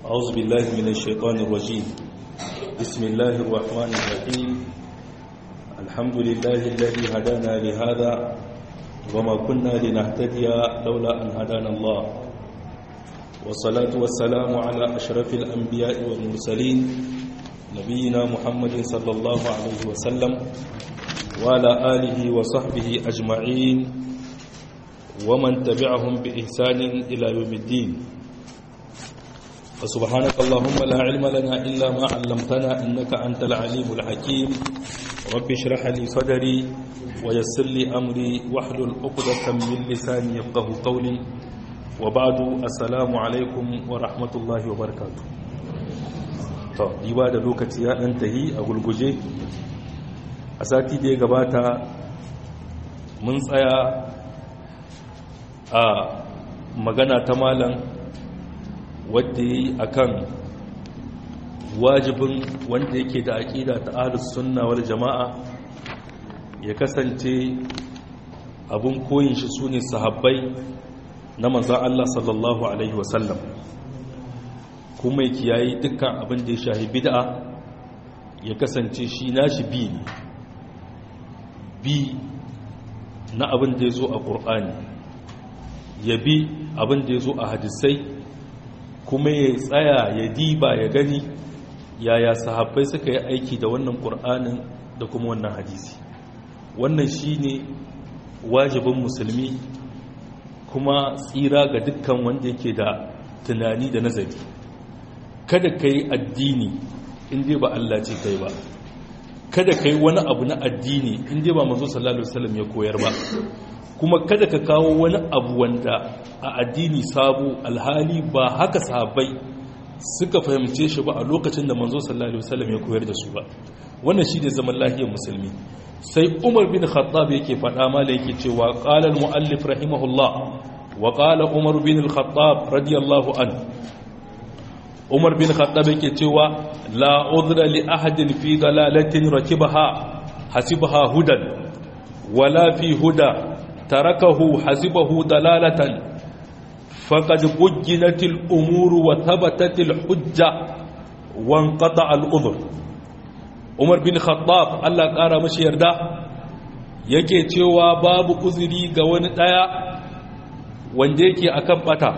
أعوذ بالله من الشيطان الرجيم بسم الله الرحمن الرحيم الحمد لله الذي هدانا لهذا وما كنا لنهتدي لولا أن هدانا الله والصلاة والسلام على أشرف الأنبياء والمرسلين نبينا محمد صلى الله عليه وسلم وعلى آله وصحبه أجمعين ومن تبعهم بإحسان إلى يوم الدين فسبحانك اللهم لا علم لنا إلا ما علمتنا إنك أنت العليم الحكيم رب اشرح لي صدري ويسر لي أمري واحلل عقدة من لساني يفقه قولي وبعد السلام عليكم ورحمة الله وبركاته to diba da lokaci ya dan tahi a gulguje a sati da ya gabata mun tsaya a magana ta malam wadda yi a kan wajibin wanda yake da aƙida ta ahlus sunna wal jama'a ya kasance abin koyin shi su ne sahabbai na manzan Allah sallallahu Alaihi wasallam kuma ya kiyayi dukkan abin da ya shahi bid'a ya kasance shi nashi bi ne bi na abin da ya zo a ƙur'ani ya bi abin da ya zo a hadisai kuma ya tsaya ya diba ya gani yaya sahabbai suka yi aiki da wannan ƙur'anin da kuma wannan hadisi wannan shi ne wajibin musulmi kuma tsira ga dukkan wanda yake da tunani da nazari kada ka yi addini inda ba Allah ce kai ba kada ka yi wani abu na addini inda ba manzo sallallahu alaihi wasallam ya koyar ba kuma kada ka kawo wani abu wanda a addini sabo alhali ba haka sahabbai suka fahimce shi ba a lokacin da manzo sallallahu alaihi wasallam ya koyar da su ba wannan shi ne zaman lahiyar musulmi sai umar bin khattab yake faɗa mala yake cewa qala al-muallif rahimahullah wa qala umar bin al-khattab radiyallahu an umar bin khattab yake cewa la udra li ahadin fi dalalatin rakibaha hasibaha hudan wala fi huda tarakahu hasibahu dalalatan faqad bujjinat al-umur wa thabatat al-hujja wa inqata al-udhr umar bin khattab Allah ƙara mashi yarda yake cewa babu uzuri ga wani ɗaya wanda yake akan bata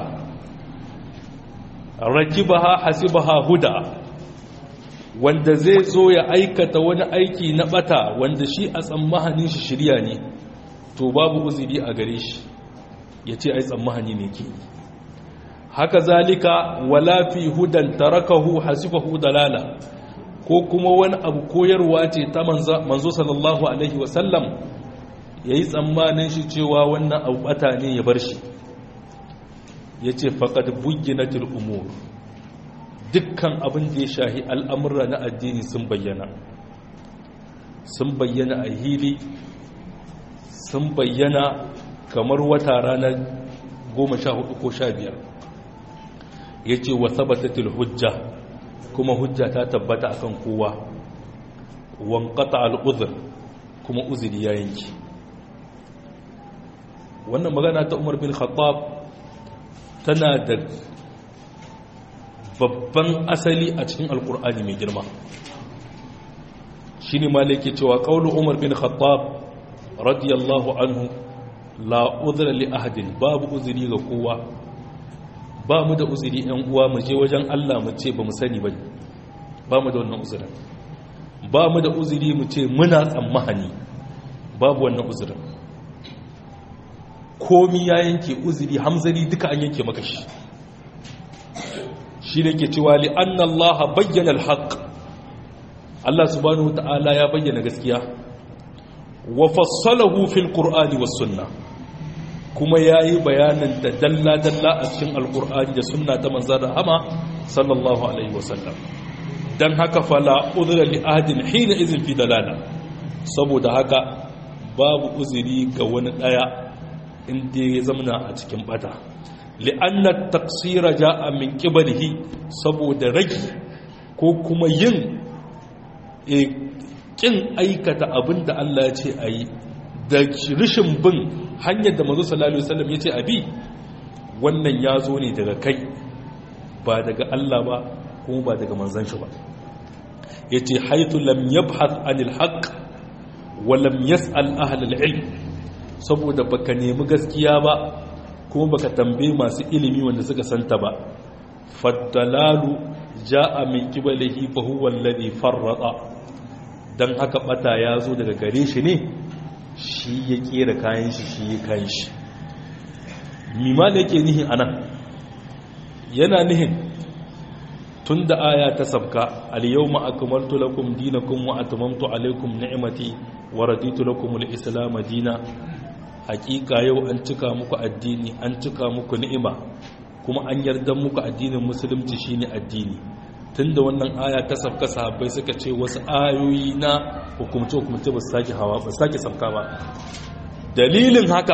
rakibaha hasibaha huda wanda zai zo ya aikata wani aiki na bata wanda shi a tsammahanin shi shirya ne to babu uzuri a gare shi ya ce ai tsammahani ne ke haka zalika wala fi hudan tarakahu hasibahu dalala ko kuma wani abu koyarwa ce ta manzo sallallahu alaihi wasallam ya yi tsammanin shi cewa wannan abu bata ne ya bar shi ya ce faƙad bugginatul umur dukkan abin da ya shahi al'amurra na addini sun bayyana sun bayyana a hili sun bayyana kamar wata ranar goma sha hudu ko sha biyar ya ce wa sabatatul hujja kuma hujja ta tabbata akan kowa wankata al'uzur kuma uzuri ya yanki wannan magana ta umar bin khattab tana da babban asali a cikin alkur'ani mai girma shi ne malaki cewa ƙaunar umar bin khattab radiyallahu anhu la uzura li ahadin babu uzuri ga kowa ba mu da uzuri ‘yan uwa mu je wajen Allah mu ce ba mu sani ba ba mu da wannan uzurin ba mu da uzuri mu ce muna tsammahani babu wannan uzurin komi ya yanke uzuri hamzari duka an yanke maka shi shi ne ke cewa li anna Allah bayyana alhaq Allah subhanahu ta'ala ya bayyana gaskiya wa fassalahu fil qur'ani was sunnah kuma ya yi bayanin da dalla-dalla a cikin alkur'ani da sunna ta manzan rahama sallallahu alaihi wasallam don haka fala uzura li ahadin hina izin fi dalala saboda haka babu uzuri ga wani daya inda ya zamana a cikin bata li'anna taqsira ja'a min qiblihi saboda ragi ko kuma yin kin aikata abinda Allah ya ce ayi da rishin bin hanyar da mazu sallallahu alaihi wasallam yace abi wannan ya zo ne daga kai ba daga Allah ba kuma ba daga manzon shi ba yace haythu lam yabhath anil haqq wa lam yas'al ahlul ilm saboda baka nemi gaskiya ba kuma baka tambaye masu ilimi wanda suka santa ba faddalalu ja'a min qibalihi fa huwa alladhi farrata dan haka bata ya zo daga gare shi ne shi ya kera kayan shi shi ya kayan shi mima da yake nihin anan yana nihin tun da aya ta sabka al-yawma akmaltu lakum dinakum wa atmamtu alaykum ni'mati wa raditu lakum al-islam dina hakika yau an cika muku addini an cika muku ni'ima kuma an yarda muku addinin musulunci shine addini tunda wannan aya ta sabka sahabbai suka ce wasu ayoyi na hukumce hukumce ba su sake hawa ba su sake sabka ba dalilin haka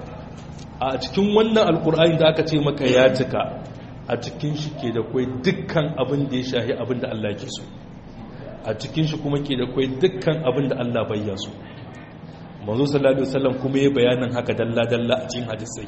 a cikin wannan alkur'ani da aka ce maka ya cika a cikin shi ke da kwai dukkan abin da ya shahi abin da Allah ke so a cikin shi kuma ke da kwai dukkan abin da Allah bayya so manzo sallallahu alaihi wasallam kuma ya bayanin haka dalla dalla a cikin hadisai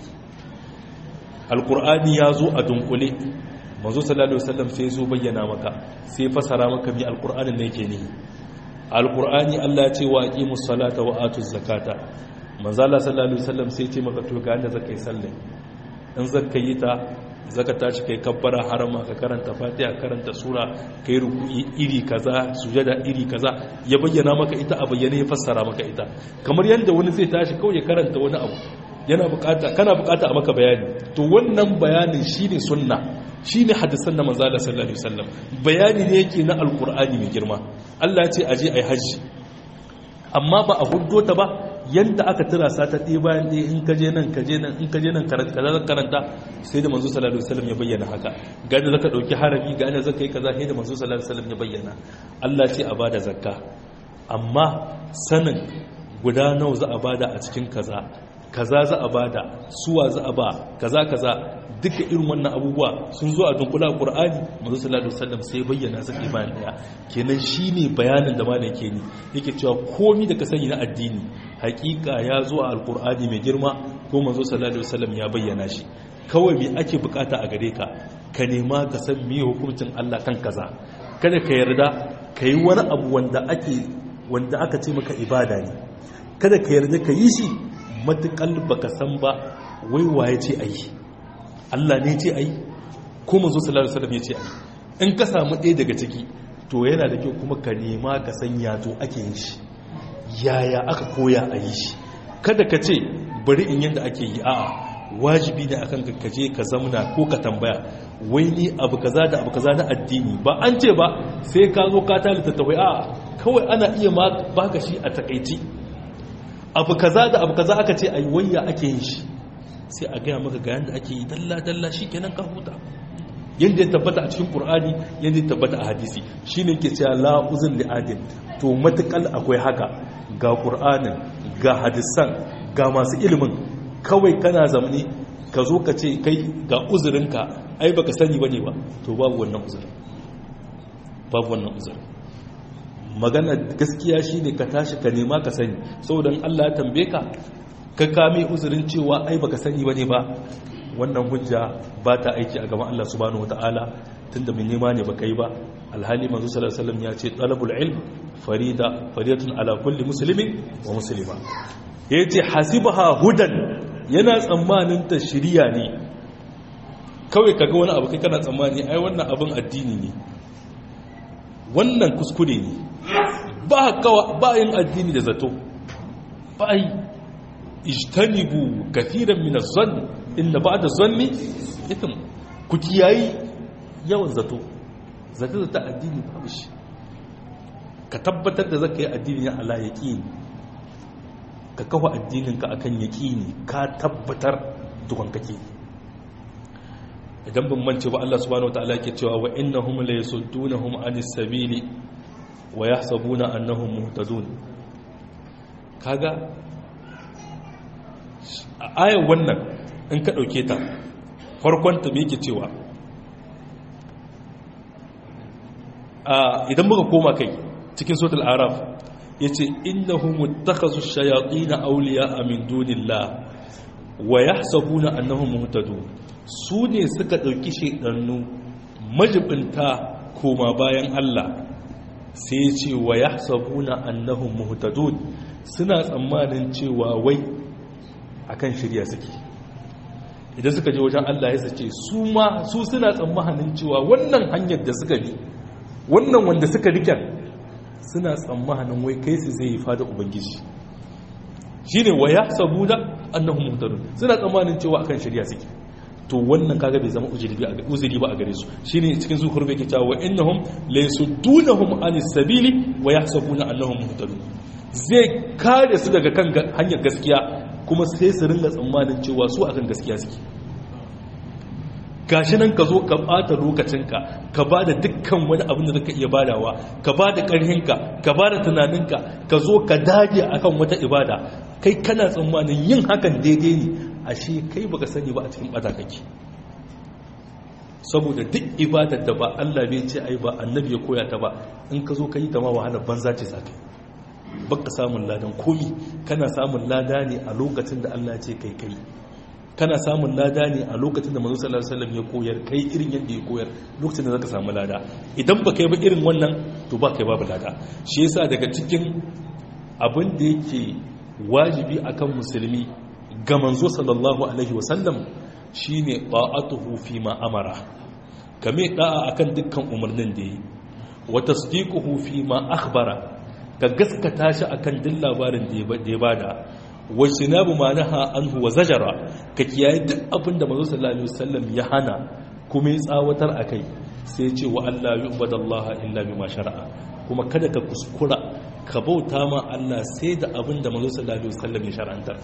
alkur'ani ya zo a dunkule manzo sallallahu alaihi wasallam sai zo bayyana maka sai fasara maka mi alkur'anin ne yake nihi alkur'ani Allah ya ce wa aqimus salata wa atuz zakata manzo Allah sallallahu alaihi wasallam sai ce maka to ga inda zakai sallah in zaka yi ta zaka tashi kai kabbara harama ka karanta fatiha karanta sura kai ruku'i iri kaza sujada iri kaza ya bayyana maka ita a bayyane ya fassara maka ita kamar yanda wani zai tashi kawai ya karanta wani abu yana bukata kana bukata a maka bayani to wannan bayanin shine sunna shine hadisan da manzo Allah sallallahu alaihi wasallam bayani ne yake na alqur'ani mai girma Allah ya ce aje ai haji amma ba a huddo ta ba yadda aka tura sa ta ɗaya bayan ɗaya in kaje nan kaje nan in kaje nan karanta karanta sai da manzo sallallahu alaihi wasallam ya bayyana haka ga da zaka dauki harabi ga da zaka yi kaza sai da manzo sallallahu alaihi wasallam ya bayyana Allah ce a bada zakka amma sanin guda nawa za a bada a cikin kaza kaza za a bada suwa za a ba kaza kaza duka irin wannan abubuwa sun zo a dunkula qur'ani manzo sallallahu alaihi wasallam sai bayyana su bayan daya kenan shine bayanin da malam yake ni yake cewa komai da ka sani na addini hakika ya zo a alqur'ani mai girma ko manzo sallallahu alaihi wasallam ya bayyana shi kawai me ake bukata a gare ka ka nema ka san me hukuncin Allah kan kaza kada ka yarda ka yi wani abu wanda ake wanda aka ce maka ibada ne kada ka yarda ka yi shi matukal baka san ba wai waye ce ayi Allah ne ce ayi ko manzo sallallahu alaihi wasallam ya ce ayi in ka samu ɗaya daga ciki to yana da kyau kuma ka nema ka san ya to ake yin shi yaya aka koya a yi shi kada ka ce bari in yanda ake yi a'a wajibi ne akan ka je ka zamna ko ka tambaya wai ni abu kaza da abu kaza na addini ba an ce ba sai ka zo ka talita tawai a'a kawai ana iya ma baka shi a takaici abu kaza da abu kaza aka ce ai wayya ake yin shi sai a gaya maka ga yanda ake yi dalla dalla kenan ka huta yanda ya tabbata a cikin qur'ani yanda ya tabbata a hadisi shine ke cewa la uzun li adin to matakal akwai haka ga qur'anin ga hadisan ga masu ilimin kawai kana zamani ka zo ka ce kai ga uzurinka ai baka sani bane ba to babu wannan uzurin babu wannan uzurin magana gaskiya shine ka tashi ka nema ka sani saboda Allah ya tambaye ka ka kame uzurin cewa ai baka sani bane ba wannan hujja ba ta aiki a gaban Allah subhanahu wataala tunda mun nema ne baka yi ba alhali manzo sallallahu alaihi wasallam ya ce talabul ilm farida faridatun ala kulli muslimin wa muslima yace hasibaha hudan yana tsammanin ta shiriya ne kawai kaga wani abu kai kana tsammani ai wannan abin addini ne wannan kuskure ne ba kawa ba yin addini da zato ba yi ijtanibu kathiran min az-zann inna ba'da az-zanni ithm ku kiyayi yawan zato zato ta addini babu shi ka tabbatar da zaka yi addini ala yaqini ka kafa addinin ka akan yaqini ka tabbatar dukan kake idan ban mance ba Allah subhanahu wataala yake cewa wa innahum la yasuddunahum anis sabili wa yahsabuna annahum muhtadun kaga a ayar wannan in ka dauke ta farkon ta me yake cewa a idan muka koma kai cikin suratul araf yace innahum muttakhazu shayatin awliya min dunillah wa yahsabuna annahum muhtadun su ne suka dauki shedannu majibinta koma bayan Allah sai ya ce wa ya sabuna annahum muhtadun suna tsammanin cewa wai akan shirya suke idan suka je wajen Allah ya sace su ma su suna tsammanin cewa wannan hanyar da suka bi wannan wanda suka riken suna tsammanin wai kai su zai yi fada ubangiji shine wa ya sabuna annahum muhtadun suna tsammanin cewa akan shirya suke to wannan kaga bai zama uzuri ba a gare su shine cikin zuhur bai ke cewa wa innahum laysuddunahum anis sabili wa yahsabuna annahum muhtadun zai kare su daga kan hanyar gaskiya kuma sai su ringa tsammanin cewa su akan gaskiya suke gashi nan ka zo ka bata lokacinka ka ba da dukkan wani abin da zaka iya badawa ka ba da ƙarhinka ka ba da tunaninka ka zo ka dage akan wata ibada kai kana tsammanin yin hakan daidai ne ashe kai baka sani ba a cikin bata kake saboda duk ibadar da ba Allah bai ce ai ba annabi ya koya ta ba in ka zo ka yi ta ma wahala banza ce za ka baka samun ladan komi kana samun lada ne a lokacin da Allah ce kai kai kana samun lada ne a lokacin da manzo sallallahu alaihi wasallam ya koyar kai irin yadda ya koyar lokacin da zaka samu lada idan ba kai ba irin wannan to ba kai babu lada shi yasa daga cikin abin da yake wajibi akan musulmi ga manzo sallallahu alaihi wasallam shine ta'atuhu fi ma amara kame da'a akan dukkan umarnin da yi wa tasdiquhu fi ma akhbara ka gaskata shi akan duk labarin da ya bada wa sinabu ma naha anhu wa zajara ka kiyaye duk abin da manzo sallallahu alaihi wasallam ya hana kuma ya tsawatar akai sai ce wa Allah yu'badallaha illa bima shar'a kuma kada ka kuskura ka bauta ma Allah sai da abin da manzo sallallahu alaihi wasallam ya shar'antar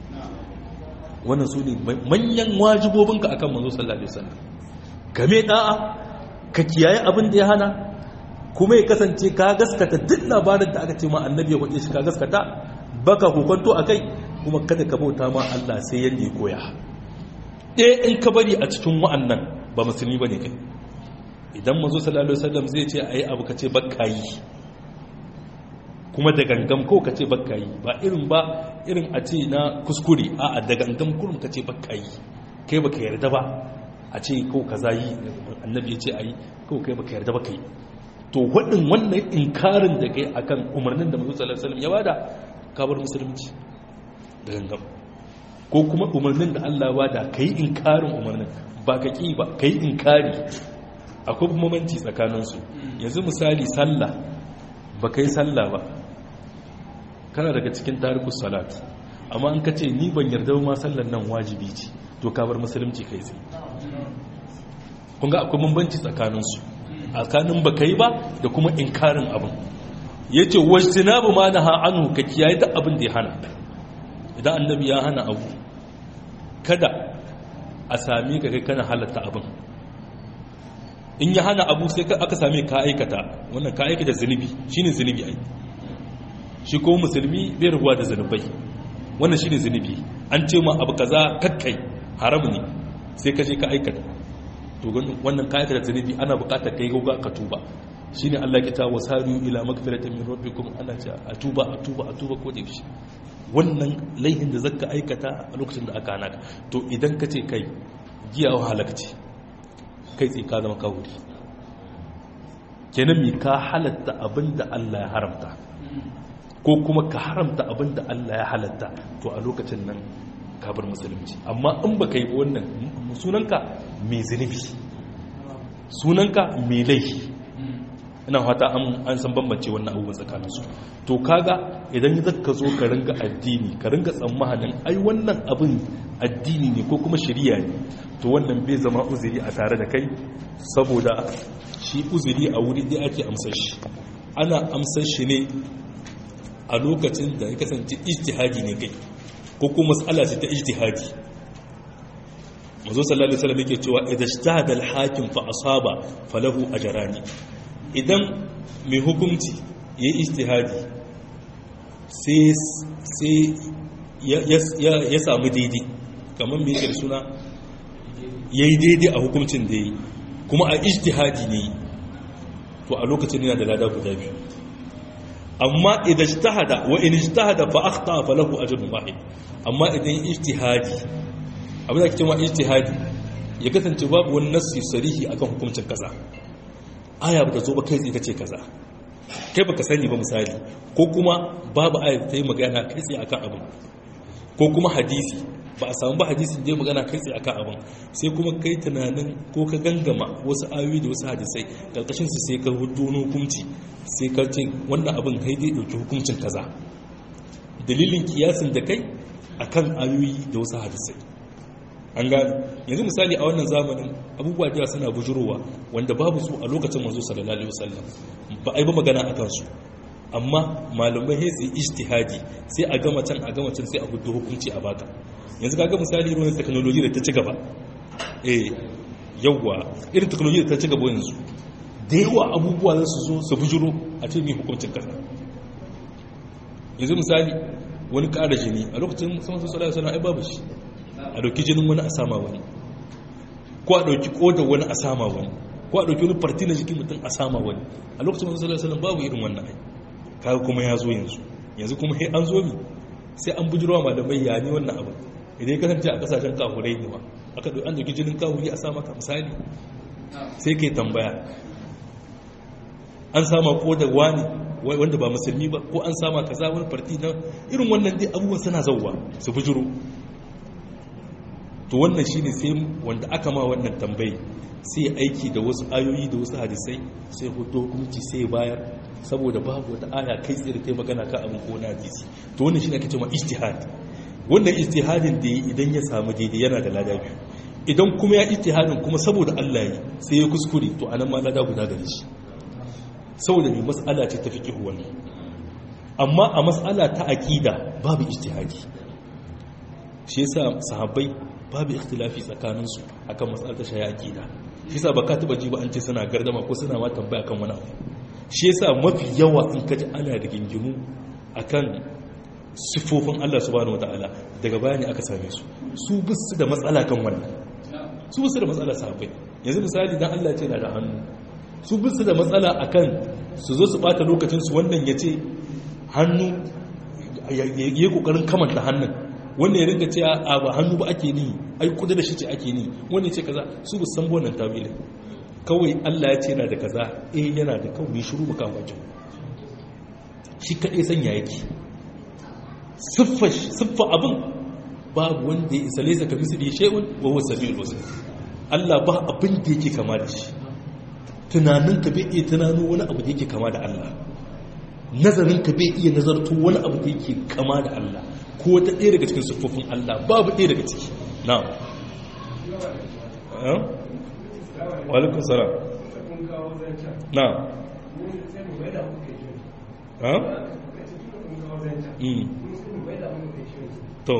wannan su ne manyan wajibobinka akan manzo sallallahu alaihi wasallam game da'a ka kiyaye abin da ya hana kuma ya kasance ka gaskata duk labarin da aka ce ma annabi ya kwace shi ka gaskata baka hukunto akai kuma kada ka bauta ma Allah sai yanda ya koya ɗaya in ka bari a cikin wa'annan ba musulmi bane kai idan manzo sallallahu alaihi wasallam zai ce ayi abu kace bakka yi kuma da gangam ko ka ce bakka yi ba irin ba irin a ce na kuskure a da gangam kurum ka ce bakka yi kai baka yarda ba a ce ko kaza yi annabi ya ce ayi ko kai baka yarda ba kai to wadin wannan inkarin da kai akan umarnin da manzo sallallahu alaihi wasallam ya bada kabar musulunci da gangam ko kuma umarnin da Allah ya bada kai inkarin umarnin ba ka ki ba kai inkari akwai bambanci tsakaninsu yanzu misali sallah ba kai sallah ba kana daga cikin tarikus salat amma an ka ce ni ban yarda ma sallan nan wajibi ce to ka bar musulunci kai sai kun ga akwai bambanci tsakaninsu a tsakanin ba kai ba da kuma inkarin abin ya ce wajtinabu ma na ha'anu ka kiyaye da abin da ya hana idan annabi ya hana abu kada a sami ka kai kana halatta abin in ya hana abu sai aka same ka aikata wannan ka aikata zunubi shine zunubi ai shi ko musulmi bai rabuwa da zunubai wannan shine zunubi an ce ma abu kaza kakkai haram ne sai ka je ka aikata to wannan ka aikata zunubi ana bukatar kai gauga ka tuba shine Allah ya ta wasariyu ila magfiratin min rabbikum Allah ce a tuba a tuba a tuba ko da yaushe wannan laihin da zaka aikata a lokacin da aka hana ka to idan ka ce kai giya halakci kai tsaye ka zama kawuri kenan mi ka halatta abin da Allah ya haramta ko kuma ka haramta abin da Allah ya halatta to a lokacin nan ka bar musulunci amma in ba ka yi wannan sunanka mai zunubi sunanka mai laifi ina fata an san bambance wannan abubuwan tsakaninsu to kaga idan ya ka zo ka ringa addini ka ringa tsammanin ai wannan abin addini ne ko kuma shari'a ne to wannan bai zama uzuri a tare da kai saboda shi uzuri a wuri ɗaya ake amsar shi ana amsar shi ne a lokacin da ya kasance ijtihadi ne kai ko kuma matsala ce ta ijtihadi mazo sallallahu alaihi wasallam yake cewa idan ijtahada al-hakim fa asaba falahu ajrani idan mai hukunci yayi ijtihadi sai sai ya samu daidai kamar me yake da suna yayi daidai a hukuncin da yayi kuma a ijtihadi ne to a lokacin yana da lada guda biyu amma idan ijtahada wa in ijtahada fa akhta falahu ajrun wahid amma idan ijtihadi abin da kike ma ijtihadi ya kasance babu wani nassi sarihi akan hukuncin kaza aya ba ta zo ba kai tsaye ta ce kaza kai baka sani ba misali ko kuma babu aya ta yi magana kai tsaye akan abin ko kuma hadisi ba a samu ba hadisin da ya magana kai tsaye akan abin sai kuma kai tunanin ko ka gangama wasu ayoyi da wasu hadisai karkashin su sai ka hudu hukunci sai ka ce wannan abin kai dai dauki hukuncin kaza dalilin kiyasin da kai akan ayoyi da wasu hadisai an gane yanzu misali a wannan zamanin abubuwa da suna bujurowa wanda babu su a lokacin manzo sallallahu alaihi wasallam ba ai ba magana akan su amma malamai sai su ijtihadi sai a gama can a gama can sai a hudu hukunci a baka yanzu kaga misali irin technology da ta ci gaba eh yawa irin technology da ta ci gaba yanzu da yawa abubuwa za su zo su bujuro a ce mai hukuncin kasa yanzu misali wani ƙara jini a lokacin sama su sallallahu alaihi ai babu shi a dauki jinin wani a sama wani ko a dauki kodar wani a sama wani ko a dauki wani farti na jikin mutum a sama wani a lokacin masu sallallahu alaihi babu irin wannan ai kaga kuma ya zo yanzu yanzu kuma sai an zo mi sai an bujirwa malamai ya ni wannan abin idan ya kasance a kasashen kafurai ne ma aka dauki an dauki jinin kafuri a sama ka misali sai kai tambaya an sama kodar wani wanda ba musulmi ba ko an sama kaza wani farti na irin wannan dai abubuwan suna zauwa su bujiro to wannan shine sai wanda aka ma wannan tambayi sai aiki da wasu ayoyi da wasu hadisai sai hudu hukunci sai bayar saboda babu wata aya kai tsaye da kai magana ka abin ko na hadisi to wannan shine ake cewa ijtihad wannan ijtihadin da idan ya samu daidai yana da lada biyu idan kuma ya ijtihadin kuma saboda Allah yi sai ya kuskure to anan ma lada guda gare shi saboda mai mas'ala ce ta fiqh wannan amma a mas'ala ta aqida babu ijtihadi shi yasa sahabbai babu ikhtilafi tsakaninsu akan matsalar ta shaya aqida shi yasa baka taba ji ba an ce suna gardama ko suna ma tambaya kan wani abu shi yasa mafi yawa in ka ji ana da gingimu akan sifofin Allah subhanahu wataala daga bayani aka same su su bisu da matsala kan wannan su bisu da matsala sahabbai yanzu misali dan Allah ce na da hannu su bisu da matsala akan su zo su bata lokacin su wannan yace hannu yayi kokarin kamanta hannun wanda ya ringa cewa a ba hannu ba ake ni ai kudu da shi ce ake ni wanda ce kaza su bu san wannan tawili kawai Allah ya ce yana da kaza eh yana da kawai shiru mu kan bakin shi kadai sanya yake siffa siffa abin babu wanda ya isa laysa ka misli shay'un wa huwa samiul basir Allah ba abin da yake kama da shi tunanin ka bai iya tunano wani abu da yake kama da Allah nazarin ka bai iya nazarto wani abu da yake kama da Allah ko wata ɗaya daga cikin siffofin Allah babu ɗaya daga ciki na walikun salam na to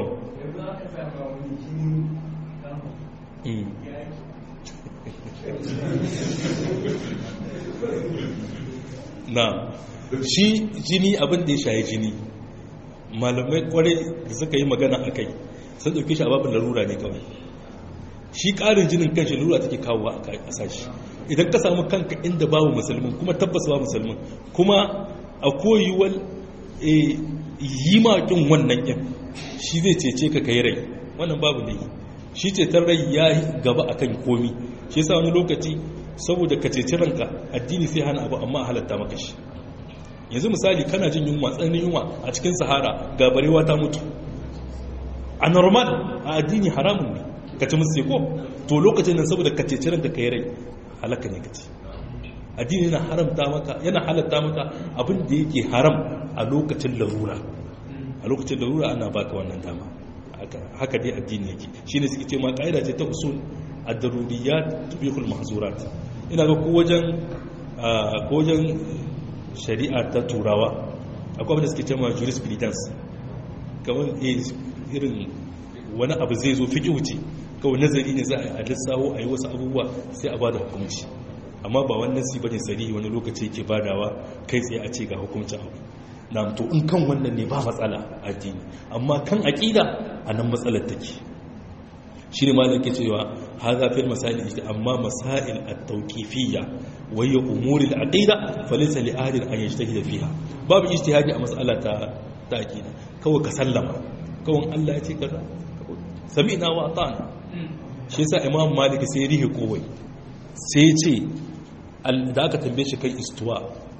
na shi jini abin da ya shaye jini malamai kwarai da suka yi magana a kai sun ɗauki shi a babin larura ne kawai shi ƙarin jinin kan shi larura take kawo a ƙasashi idan ka samu kanka inda babu musulmin kuma tabbas ba musulmin kuma a koyiwar yi makin wannan ƙin shi zai cece ka kai rai wannan babu ne shi cetar rai ya gaba a kan komi shi yasa wani lokaci saboda ka ceci ranka addini sai hana abu amma a halatta maka shi yanzu misali kana jin yunwa tsananin yunwa a cikin sahara ga barewa ta mutu a normal a addini haramun ne ka ci musu ko to lokacin nan saboda ka ceci ranka kai rai halaka ne ka ci addini yana haramta maka yana halatta maka abin da yake haram a lokacin larura a lokacin larura ana baka wannan dama haka dai addini yake shine suke ce ma kaida ce ta usul ad-daruriyat tubihul mahzurat ina ga ko wajen ko wajen shari'a ta turawa akwai abin da suke ce ma jurisprudence kamar irin wani abu zai zo fiƙi wuce kawai nazari ne za a lissawo a yi wasu abubuwa sai a ba da hukunci amma ba wannan si bane sarihi wani lokaci ke badawa kai tsaye a ce ga hukuncin abu na to in kan wannan ne ba matsala addini amma kan aƙida a nan matsalar take shi ne malam ke cewa haza fil masail amma masail at-tawqifiyya wa hiya umur al-aqida falaysa li ahadin an yajtahida fiha babu ijtihadi a mas'ala ta ta aqida kawai ka sallama kawai Allah ya ce kaza sami'na wa ata'na shi yasa imam malik sai ya rihe kowai sai ce da aka tambaye shi kai istuwa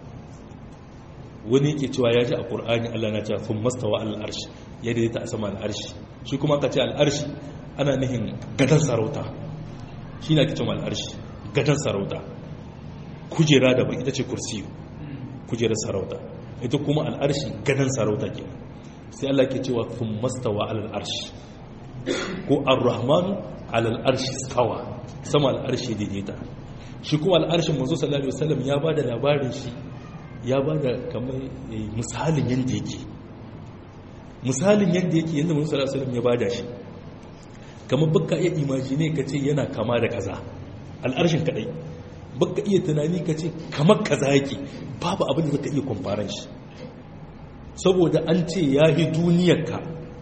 wani yake cewa ya ji a ƙur'ani Allah na cewa sun mastawa al'arshi ya daidaita a sama al'arshi shi kuma aka ce al'arshi ana nihin gadon sarauta shi na ake cewa al'arshi gadon sarauta kujera da bai ita ce kursiyu kujerar sarauta ita kuma al'arshi gadon sarauta ke sai Allah ke cewa sun mastawa al'arshi ko ar-rahmanu al'arshi stawa sama al'arshi daidaita shi kuma al'arshin manzo sallallahu alaihi wasallam ya bada labarin shi ya bada kamar misalin yanda yake misalin yanda yake yanda manzo sallallahu alaihi wasallam ya bada shi kamar baka iya imagine ka ce yana kama da kaza al'arshin kadai baka iya tunani ka ce kamar kaza yake babu abin da zaka iya kwamfaran shi saboda an ce ya yi duniyarka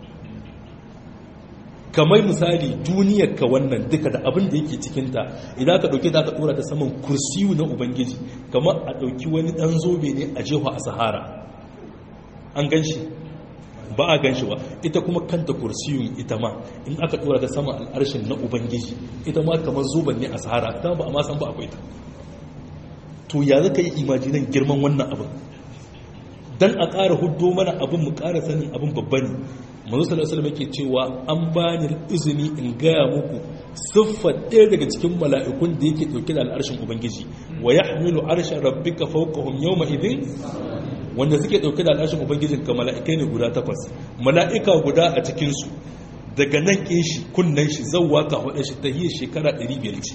kamar misali duniyarka wannan duka da abin da yake cikinta idan ka ɗauke ta ka ɗora ta saman kursiyu na ubangiji kamar a ɗauki wani ɗan zobe ne a jefa a sahara an gan shi ba a gan shi ba ita kuma kanta kursiyun ita ma in aka ɗora ta saman al'arshin na ubangiji ita ma kamar zoben ne a sahara ta ba a ma san ba akwai ta to ya zaka yi imajinan girman wannan abin dan a ƙara huddo mana abin mu ƙara sanin abin babba ne manzo sallallahu alaihi yake cewa an bani izini in gaya muku siffar ɗaya daga cikin mala'ikun da yake ɗauke da al'arshin ubangiji wa yahmilu arsha rabbika fawqahum yawma idhin wanda suke ɗauke da al'arshin ubangijin ka mala'ikai ne guda takwas mala'ika guda a cikin su daga nan kin shi kunnan shi zawwa ka hada shi tahiyya shekara 500 ce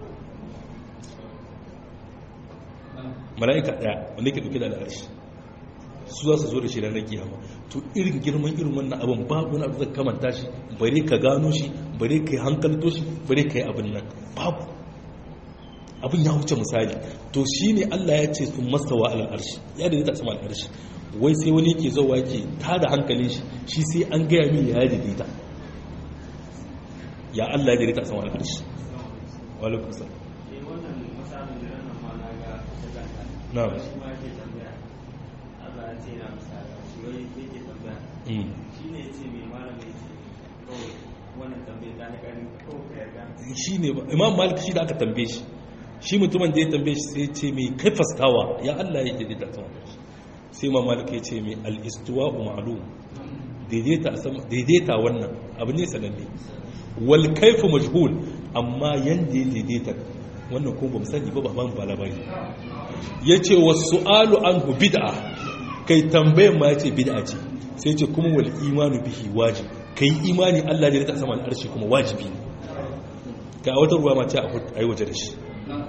mala'ika ɗaya wanda yake ɗauke da al'arshi su za su zo da shi ranar kiyama to irin girman irin wannan abin babu wani abu zai kamanta shi bare ka gano shi bare ka yi hankalto shi bare ka yi abin nan babu abin ya wuce misali to shi ne allah ya ce sun mastawa al'arshi ya da ta sama al'arshi wai sai wani ke zauwa yake ta da hankalin shi shi sai an gaya min ya daidaita ya allah ya daidaita sama al'arshi walaikun salam na'am shi ne imam malik shi da aka tambaye shi shi mutumin da ya tambaye shi sai ce mai kai fastawa ya Allah ya daidaita sama sai imam malik ya ce mai al-istiwa ma'lum daidaita wannan abu ne sananne wal kaifu majhul amma yanda ya daidaita wannan ko ba mu sani ba ba ba labari yace was-su'alu anhu bid'a kai tambayan ma yace bid'a ce sai ce kuma wal imanu bihi wajib kai imani Allah da ya ta sama al'arshi kuma wajibi ne ka wata ruwa ma ce a yi waje da shi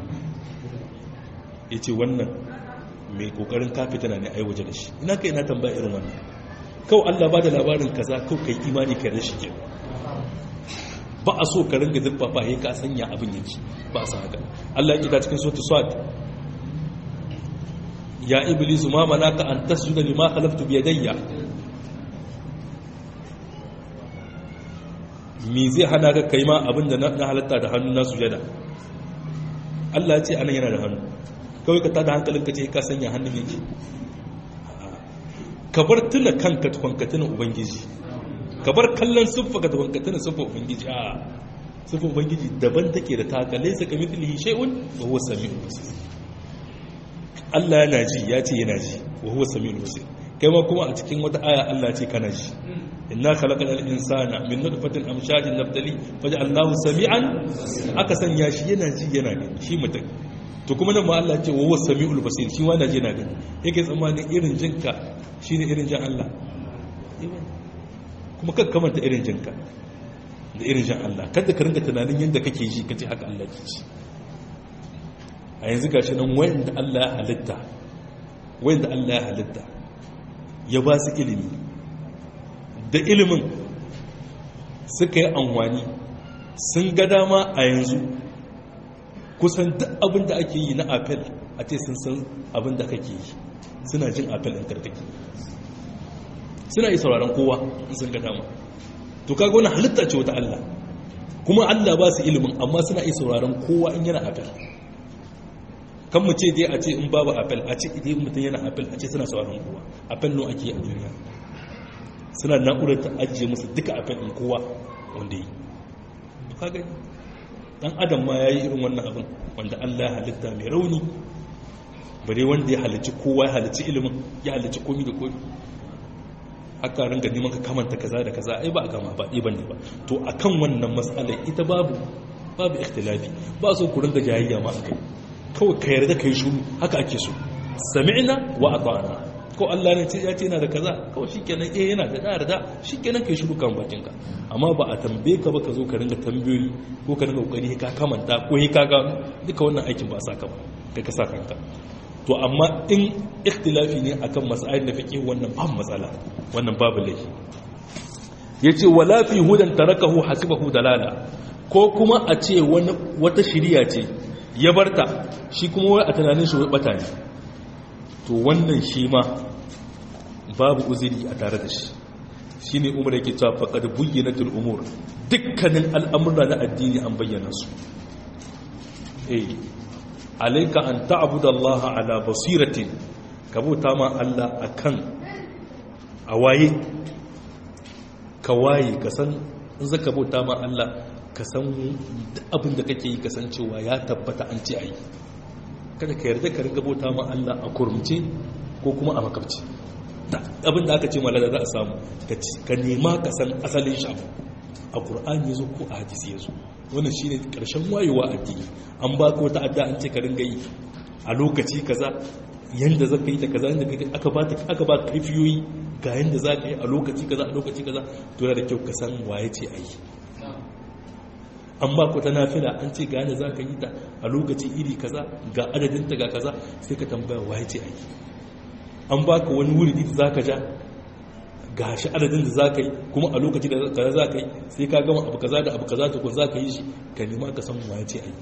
yace wannan mai kokarin kafitana ne a yi waje da shi ina kai ina tambaya irin wannan kawai Allah ba da labarin kaza kawai kai imani kai da shi ke ba a so ka ringa zurfafa ya ka sanya abin yake ba a san haka Allah ya kita cikin sautu swat ya iblisu ma manaka an tasjuda lima khalaqtu bi yadayya me zai hana ka kai ma abinda na halatta da hannu na sujada Allah ya ce anan yana da hannu kawai ka tada hankalin ka ce ka sanya hannun yake ka bar tuna kanka tukwanka tuna ubangiji ka bar kallon siffa ka tukwanka tuna siffa ubangiji a siffa ubangiji daban take da taka laisa ka mithlihi shay'un wa huwa samiul basir Allah yana ji ya ce yana ji wa huwa samiul basir kai ma kuma a cikin wata aya Allah ce kana ji inna khalaqal insana min nutfatin amshajin nabtali faj'alnahu sami'an aka sanya shi yana ji yana gani shi mutum to kuma nan ma Allah ce wa huwa samiul basir shi wanda ji yana gani yake tsammanin irin jinka shine irin jin Allah kuma kakka kamanta irin jinka da irin jin Allah kada ka ringa tunanin yadda kake ji kace haka Allah ke ji a yanzu gashi nan wanda Allah ya halitta wanda Allah ya halitta ya ba su ilimi da ilimin suka yi amfani sun ga dama a yanzu kusan duk abin da ake yi na apel a ce sun san abin da kake yi suna jin apel ɗin karkake suna yi sauraron kowa in sun ga dama to kaga wani halitta ce wata Allah kuma Allah ba su ilimin amma suna yi sauraron kowa in yana apel kan mu ce dai a ce in babu apel a ce idan mutum yana apel a ce suna sauraron kowa apel no ake a duniya suna na'urar ta ajiye musu duka apel in kowa wanda yi to ka gani dan adam ma yayi irin wannan abin wanda Allah ya halitta mai rauni bare wanda ya halicci kowa ya halicci ilimin ya halicci komi da komi aka ringa neman ka kamanta kaza da kaza ai ba a gama ba ɗi bane ba to akan wannan matsalar ita babu babu ikhtilafi ba so ku ringa jayayya ma akai kawai ka yarda kai shuru haka ake so sami'na wa ata'na ko Allah ne ya ce yana da kaza kawai shikenan eh yana da da yarda shikenan kai shuru kan bakin ka amma ba a tambaye ka ba ka zo ka ringa tambayoyi ko ka ringa kokari ka kamanta ko ka ga duka wannan aikin ba sa ka ba kai ka sa kanka to amma in ikhtilafi ne akan mas'ayin da fiqh wannan ba matsala wannan babu laifi yace wala fi hudan tarakahu hasibahu dalala ko kuma a ce wani wata shiriya ce ya barta shi kuma wai a tunanin shi wai bata ne to wannan shi ma babu uzuri a tare da shi shine umar yake cewa faqad buyyinatul umur dukkanin al'amura na addini an bayyana su eh alaika an ta'budallaha ala basiratin ka bauta ma Allah akan a waye ka waye ka san in zaka bauta ma Allah ka san abin da kake yi kasancewa ya tabbata an ce ayi kada ka yarda ka riga bauta ma Allah a kurumce ko kuma a makabci abin da aka ce malada za a samu ka nema ka san asalin shi a Qur'ani yazo ko a hadisi yazo wannan shine karshen wayewa addini an ba ka wata adda an ce ka ringa yi a lokaci kaza yanda zaka yi ta kaza yanda aka ba aka ba kaifiyoyi ga yanda zaka yi a lokaci kaza a lokaci kaza to yana da kyau ka san waye ce ayi an ba ku ta nafila an ce ga yanda zaka yi ta a lokaci iri kaza ga adadin ta ga kaza sai ka tambaya waye ce ayi an ba ka wani wuri da zaka ja ga shi adadin da za ka yi kuma a lokaci da kaza za ka yi sai ka gama abu kaza da abu kaza tukun za ka yi shi ka nema ka san waye ce a yi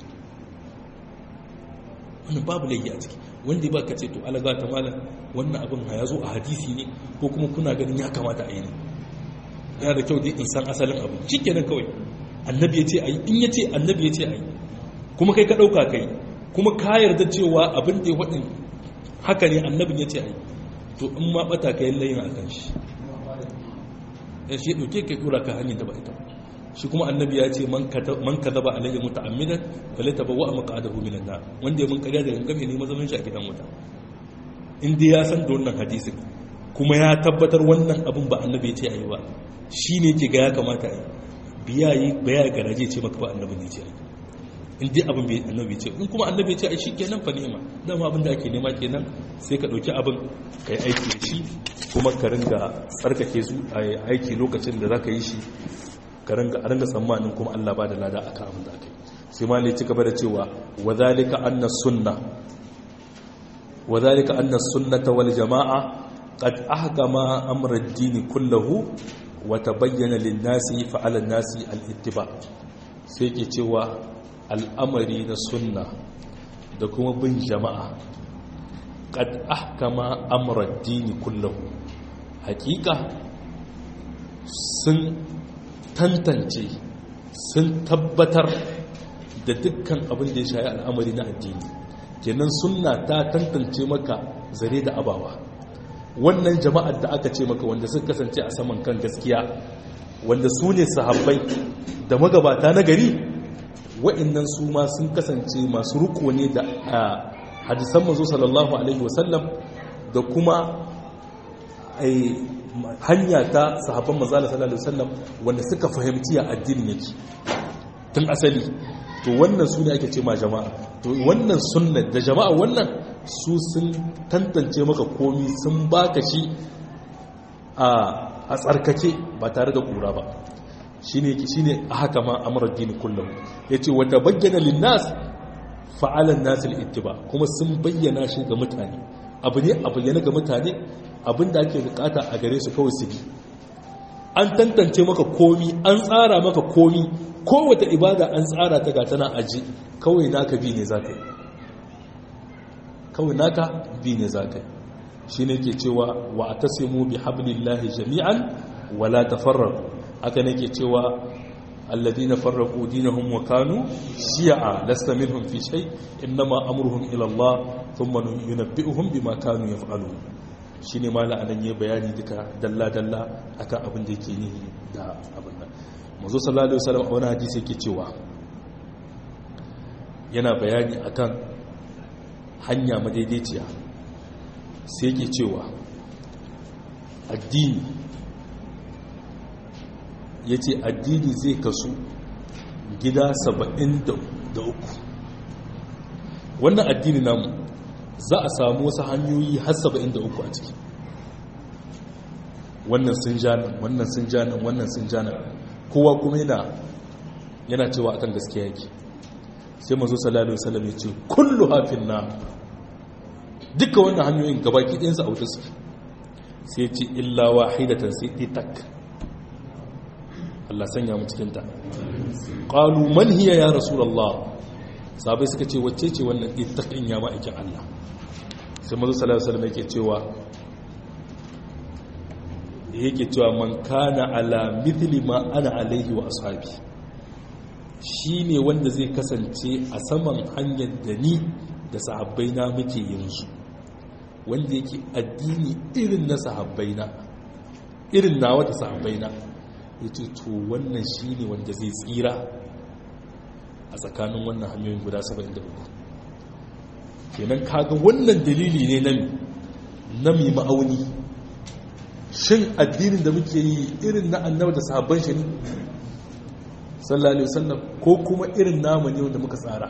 wannan babu laifi a ciki wanda ba ka ce to alaga ta malam wannan abin ya zo a hadisi ne ko kuma kuna ganin ya kamata a yi ne yana da kyau dai in san asalin abu shi kenan kawai annabi ya ce a yi in ya ce annabi ya ce a yi kuma kai ka ɗauka kai kuma ka yarda cewa abin da ya faɗin haka ne annabin ya ce a yi to in ma ɓata ka yi layin a kan shi ya shi ɗauke ka ɗora ka hanyar da ba ita shi kuma annabi ya ce man ka zaba alayya muta amidan wale ta bawa a maka'adahu minan na wanda ya mun karya da gangame ne mazamin shi a gidan wuta in dai ya san da wannan hadisin kuma ya tabbatar wannan abin ba annabi ya ce a yi ba shi ne ke ga ya kamata a yi biya yi baya garaje ce maka ba annabi ne ce a yi in dai abin bai annabi ce in kuma annabi ce ai kenan fa nema dama abin da ake nema kenan sai ka dauki abin ka yi aiki da shi kuma ka ringa tsarkake su a aiki lokacin da za ka yi shi ka ringa a ringa tsammanin kuma Allah ba da lada akan abin da aka yi sai ma ne ci gaba da cewa wa zalika anna sunna wa zalika anna sunnata wal jama'a qad ahkama amra ad-din kullahu wa tabayyana lin-nasi fa 'ala an-nasi al-ittiba sai ke cewa al'amari na sunna da kuma bin jama'a kad ahkama amrar dini kullahu hakika sun tantance sun tabbatar da dukkan abin da ya shayi al'amari na addini kenan sunna ta tantance maka zare da abawa wannan jama'ar da aka ce maka wanda sun kasance a saman kan gaskiya wanda su ne sahabbai da magabata na gari wa'annan su ma sun kasance masu riko ne da hadisan mazo sallallahu alaihi wasallam da kuma hanya ta sahabban mazala sallallahu alaihi wasallam wanda suka fahimci ya addinin yake tun asali to wannan su ne ake ce ma jama'a to wannan sunna da jama'a wannan su sun tantance maka komi sun baka shi a tsarkake ba tare da kura ba shine shine haka ma amrad din kullum yace wa tabayyana linnas fa'ala an-nas al-ittiba kuma sun bayyana shi ga mutane abu ne a bayyana ga mutane abinda ake bukata a gare su kawai su bi an tantance maka komi an tsara maka komi kowace ibada an tsara ta gata na aji kawai naka bi ne zaka yi kawai naka bi ne zaka yi shine ke cewa wa atasimu bi hablillahi jami'an wala tafarraqu haka nake cewa alladina farraqu dinahum wa kanu shi'a lasta minhum fi shay inma amruhum ila Allah thumma yunabbi'uhum bima kanu yaf'alun shine mala anan yayi bayani duka dalla dalla akan abin da yake nihi da abin nan manzo sallallahu alaihi wasallam a wani hadisi yake cewa yana bayani akan hanya madaidaiciya sai yake cewa addini ya ce addini zai kasu gida saba'in da uku wannan addini namu za a samu wasu hanyoyi har saba'in da uku a ciki wannan sun ja nan wannan sun ja nan wannan sun ja nan kowa kuma yana yana cewa akan gaskiya yake sai mazo sallallahu alaihi wasallam ya ce kullu hafin na duka wannan hanyoyin gabaki ɗayansu a wuta suke sai ce illa wahidatan sai itak Allah sanya mu cikin ta qalu man hiya ya rasulullah sahabbai suka ce wacce ce wannan ittaqin ya ma'aikin Allah sai manzo sallallahu alaihi wasallam yake cewa yake cewa man kana ala mithli ma ana alaihi wa ashabi shine wanda zai kasance a saman hanyar da ni da sahabbai na muke yanzu wanda yake addini irin na sahabbai na irin nawa da sahabbai na yace to wannan shine wanda zai tsira a tsakanin wannan hanyoyin guda 73 kenan kaga wannan dalili ne na na mi ma'auni shin addinin da muke yi irin na annabi da sahabban shi ne sallallahu alaihi wasallam ko kuma irin namu ne wanda muka tsara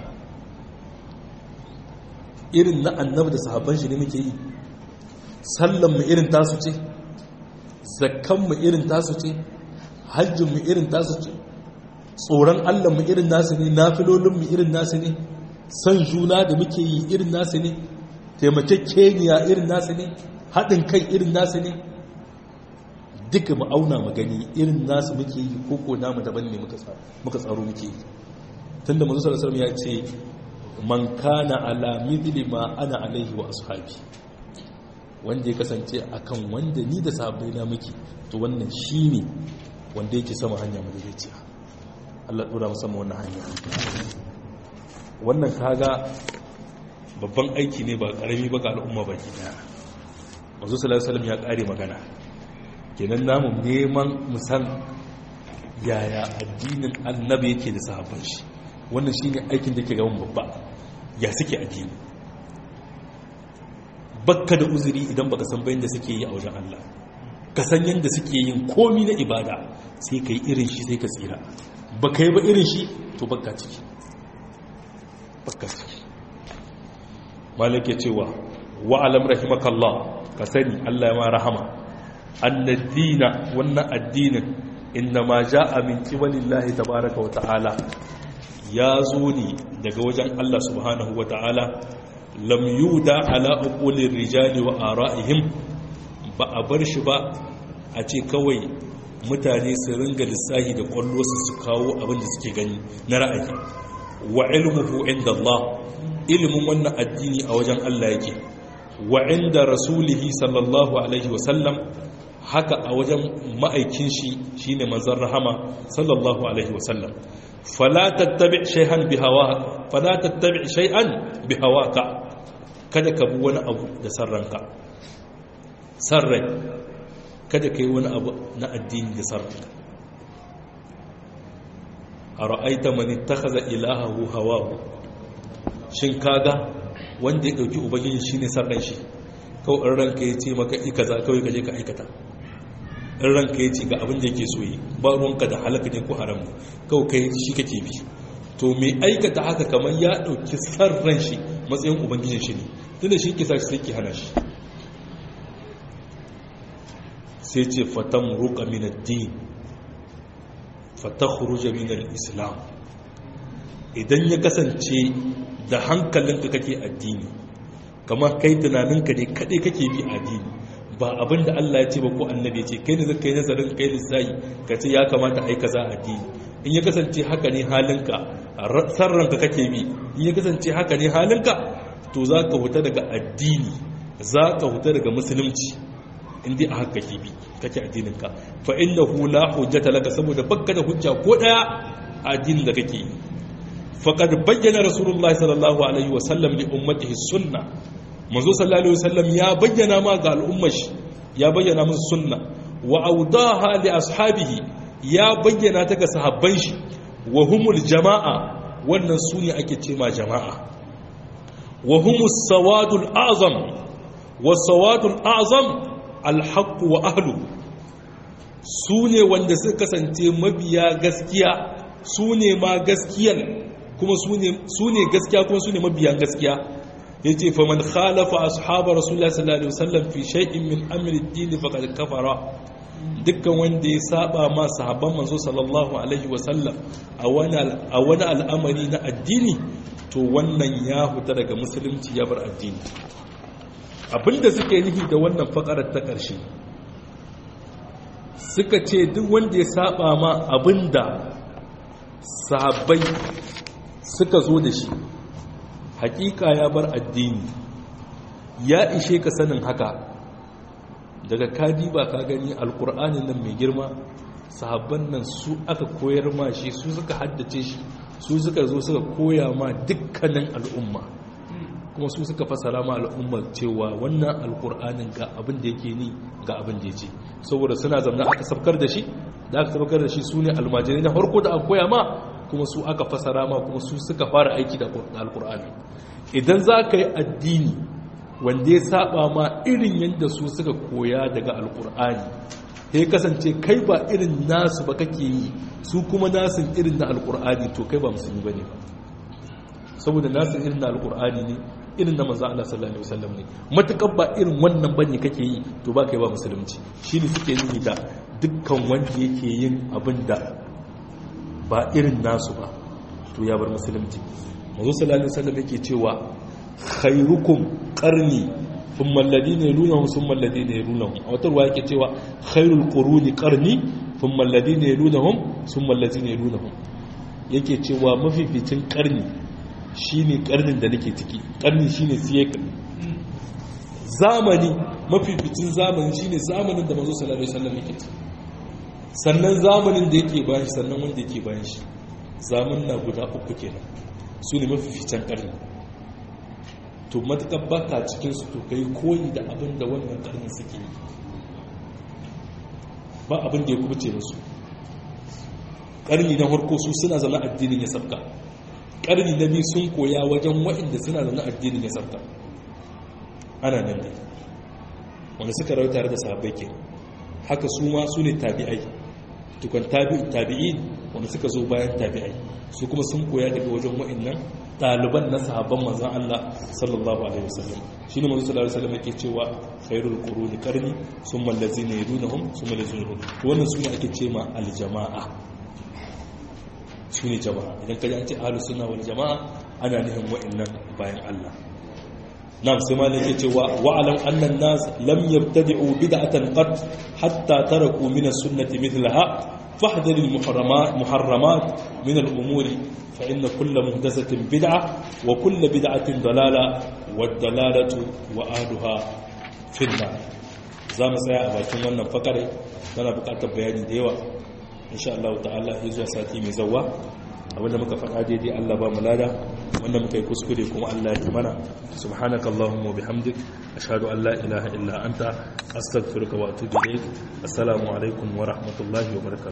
irin na annabi da sahabban shi ne muke yi sallan mu irin tasu ce zakkan mu irin tasu ce hajjin mu irin tasu ce tsoron Allah mu irin nasu ne nafilolin mu irin nasu ne san juna da muke yi irin nasu ne taimakekeniya irin nasu ne haɗin kai irin nasu ne duka mu auna mu gani irin nasu muke yi ko ko namu daban ne muka tsaro muke yi tunda manzo sallallahu alaihi ya ce man kana ala mithli ma ana alaihi wa ashabi wanda ya kasance akan wanda ni da sahabbai na muke to wannan shine wanda yake sama hanya madaidaiciya Allah dora musamman wannan hanya wannan kaga babban aiki ne ba karami ba ga al'umma baki daya manzo sallallahu alaihi wasallam ya kare magana kenan namu neman musan yaya addinin annabi yake da sahabban shi wannan shine aikin da ke gaban babba ya suke addini bakka da uzuri idan baka san bayan da suke yi a wajen Allah ka san yadda suke yin komi na ibada sai ka yi irin shi sai ka tsira baka yi ba irin shi to bakka ciki bakka ciki malaka cewa wa'alam rahimakallah ka sani Allah ya ma rahama annadina wannan addinin inna ma ja'a min qibalillahi tabaaraka wa ta'ala ya zo ne daga wajen Allah subhanahu wa ta'ala lam yuda ala uqulir rijali wa ara'ihim ba a bar shi ba a ce kawai mutane su ringa lissahi da kwallo su su kawo abin da suke gani na ra'ayi wa ilmuhu inda Allah ilimin wannan addini a wajen Allah yake wa inda rasulihi sallallahu alaihi wa sallam haka a wajen ma'aikin shi shine manzon rahama sallallahu alaihi wasallam fala tattabi shay'an bihawa fala tattabi shay'an bihawaka kada ka bi wani abu da sarranka sarrai kada ka yi wani abu na addini da sarranka ara'aita man ittakhadha ilahahu hawahu shin kaga wanda ya dauki ubangiji shine sarran shi kawai ranka ya ce maka ikaza kawai ka je ka aikata in ranka ya ce ga abin da yake so yi ba ruwanka da halaka ne ko haram ne kawai kai shi kake bi to mai aikata haka kamar ya ɗauki san ran shi matsayin ubangijin shi ne tun da shi ke sa shi sai ke hana shi sai ce fatan ruka min addini fatan khuruja min islam idan ya kasance da hankalinka kake addini kamar kai tunaninka ne kaɗai kake bi addini ba abin da Allah ya ce ba ko annabi ce kai ne zai kai nazarin kai lissayi ka ce ya kamata ai kaza addini in ya kasance haka ne halinka sarranka kake bi in ya kasance haka ne halinka to za ka huta daga addini za ka huta daga musulunci in dai a haka kake bi kake addininka fa innahu la hujjata laka saboda bakka da hujja ko daya a addinin da kake yi faqad bayyana rasulullahi sallallahu alaihi wa sallam li ummatihi sunnah manzo sallallahu alaihi wasallam ya bayyana ma ga al'ummar shi ya bayyana musu sunna wa awdaha li ashabihi ya bayyana ta ga sahabban shi wa humul jama'a wannan su ne ake ce ma jama'a wa humus sawadul azam wa sawadul azam alhaqqu wa ahlu su ne wanda suka kasance mabiya gaskiya su ne ma gaskiyan kuma su ne gaskiya kuma su ne mabiyan gaskiya ya ce faman khalafa ashabar rasulullah sallallahu alaihi wasallam fi shay'in min amri ad-din faqad kafara dukkan wanda ya saba ma sahabban manzo sallallahu alaihi wasallam a wani a wani al'amari na addini to wannan ya huta daga musulunci ya bar addini abinda suke nufi da wannan fakarar ta ƙarshe suka ce duk wanda ya saba ma abinda sahabbai suka zo da shi hakika ya bar addini ya ishe ka sanin haka daga kadi ba ka gani alkur'anin nan mai girma sahabban nan su aka koyar ma shi su suka haddace shi su suka zo suka koya ma dukkanin al'umma kuma su suka fasara ma al'ummar cewa wannan alkur'anin ga abin da yake ni ga abin da ya ce saboda suna zamna aka sabkar da shi da aka sabkar da shi su ne almajirai na farko da aka koya ma kuma su aka fasara ma kuma su suka fara aiki da alkur'ani idan za ka yi addini wanda ya saba ma irin yadda su suka koya daga alkur'ani ya kasance kai ba irin nasu ba kake yi su kuma nasu irin na alkur'ani to kai ba musulmi ba ne ba saboda nasu irin na alkur'ani ne irin na manzo Allah sallallahu alaihi wasallam ne matukar ba irin wannan bane kake yi to ba kai ba musulunci shine suke yi da dukkan wanda yake yin abin da ba irin nasu ba to ya bar musulunci manzo sallallahu alaihi wasallam yake cewa khairukum qarni thumma alladhina yalunhum thumma alladhina yalunhum a wata ruwa yake cewa khairul quruni qarni thumma alladhina yalunhum thumma alladhina yalunhum yake cewa mafificin karni shine karnin da nake ciki karni shine siyekal zamani mafificin zamani shine zamanin da manzo sallallahu alaihi wasallam yake ciki sannan zamanin da yake bayan shi sannan wanda yake bayan shi zaman na guda uku kenan su ne mafificin karni to matuƙar baka cikinsu to kai koyi da abin da wannan karni suke yi ba abin da ya kubuce musu karni na harko su suna zama addinin ya sabka karni na biyu sun koya wajen waɗanda suna zama addinin ya sabka ana nan ne wanda suka rayu tare da sahabbai ke haka su ma su ne tabi'ai tukun tabi'i wanda suka zo bayan tabi'ai su kuma sun koya daga wajen wa'annan ɗaliban na sahabban manzan Allah sallallahu alaihi wasallam shi ne manzo sallallahu alaihi wasallam yake cewa khairul quruni qarni summa allazina yadunhum summa allazina yadunhum wannan sune ake ce ma aljama'a sune jama'a idan kaji an ce ahlus sunna wal jama'a ana nufin wa'annan bayan Allah نعم سمع لك واعلم أن الناس لم يبتدعوا بدعة قط حتى تركوا من السنة مثلها فاحذر المحرمات محرمات من الأمور فإن كل مهدسة بدعة وكل بدعة ضلالة والدلالة وأهلها في النار زام سيا أباكم وانا فقري أنا بقاط بياني ديوة إن شاء الله تعالى يزوى ساتي مزوى abinda muka faɗa daidai Allah ba mu lada wanda muka yi kuskure kuma Allah ya mana subhanaka allahumma bihamdik ashhadu an la ilaha illa anta astaghfiruka wa atubu ilayk assalamu alaikum wa rahmatullahi wa barakatuh